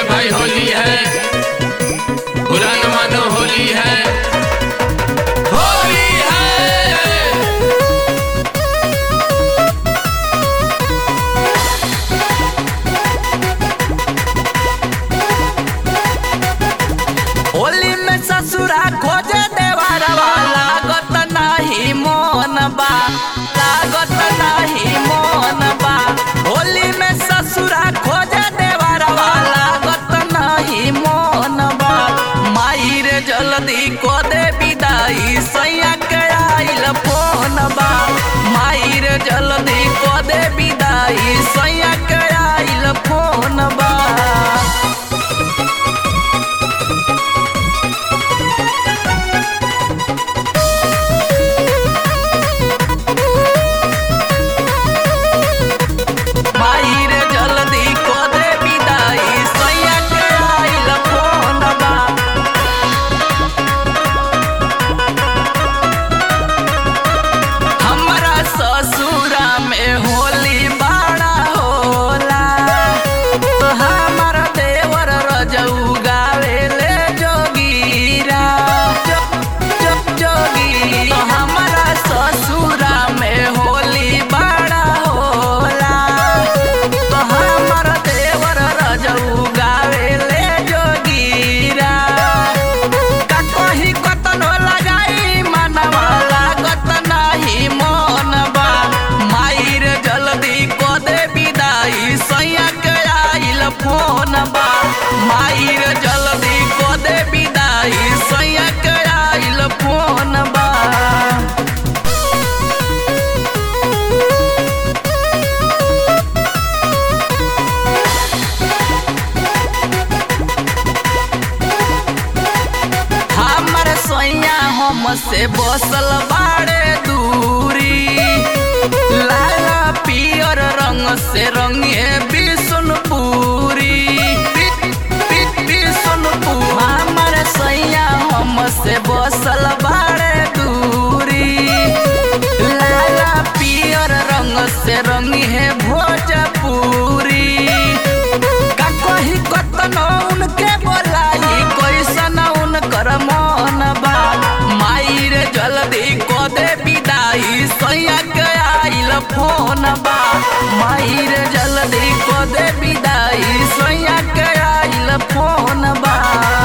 है भाई होली है पुरान मानो होली है होली है होली में ससुरा खोजे देवारवा लागत नाही मोन बा लागत नाही मोन बा होली में ससुरा खोजे देवारवा लागत नाही मोन बा माई रे जल्दी को दे विदाई सैया के आइल फोन बा माई रे जल्दी को दे विदाई सैया के आइल फोन बा माई रे जल्दी को दे विदाई सैया के आइल फोन बा हमरा ससुरा में होली बड़ा होला हमर देवर रजऊ गावेले जोगीरा जो, जो, जोगी हमरा ससुरा में होली बड़ा होला तो हमर देवर रजऊ गावेले जोगीरा का कही कतनो लगाई मनवा लागत नाही मन बा माई रे जल्दी को दे विदाई सैया के आइल फोन बा माई रे जल्दी को दे विदाई सैया के आइल फोन बा हमर सोइया हम से बसल बाड़े दूरी लाला पियर रंग से रंगे बिशुनपुरी बिशुनपुर हमर सोइया हम से बसल बाड़े दूरी लाला पियर रंग से रंगी है भोजपुरी का कही कतनो उनके बोलाई कैसन उनकर मन बा माई रे जल्दी को दे विदाई सैया के आइल फोन बा माई रे जल्दी को दे विदाई सैया के आइल फोन बा